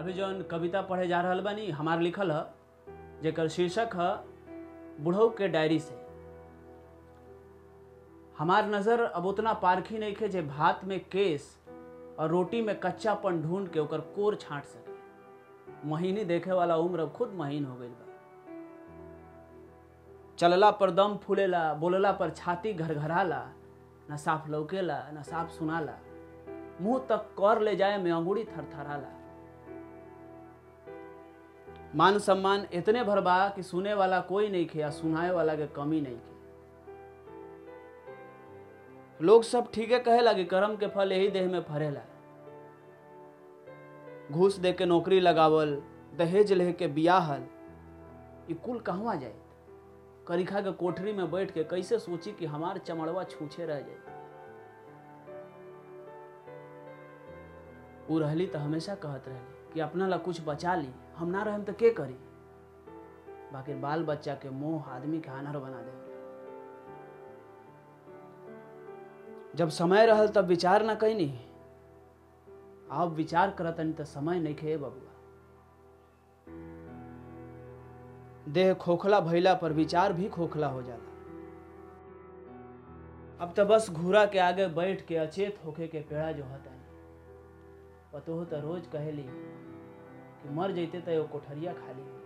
अभी जौन कविता पढ़े जा रहल बानी हमार लिखल ह जेकर शीर्षक ह बुढ़ऊ के डायरी से हमार नज़र अब उतना पारखी नहीं खे जे भात में केस और रोटी में कच्चापन ढूंढ के ओकर कोर छांट सके महीनी देखे वाला उम्र अब खुद महीन हो गई बा चलला पर दम फूलेला बोलला पर छाती घरघराला न साफ लौकेला न साफ सुनाला मुंह तक कर ले जाए में अंगूरी थरथराला मान सम्मान इतने भर बा कि सुने वाला कोई नहीं खे या सुनाए वाला के कमी नहीं खे लोग सब ठीके कहे लगे कर्म के फल यही देह में फरेला घूस दे के नौकरी लगावल दहेज ले के बियाहल ये कुल कहवा जाए करिखा के कोठरी में बैठ के कैसे सोची कि हमार चमड़वा छूछे रह जाए उ रहली तो हमेशा कहत रहली कि अपना ला कुछ बचा ली हम ना रहम तो के करी बाकी बाल बच्चा के मोह आदमी के हानर बना दे जब समय रहल तब विचार ना कैनी अब विचार करतनी तो समय नहीं खे बबुआ देह खोखला भइला पर विचार भी खोखला हो जाला अब तो बस घूरा के आगे बैठ के अचेत होके के पेड़ा जो हता पतो तो रोज कहेली कि मर जैते तो एगो कोठरिया खाली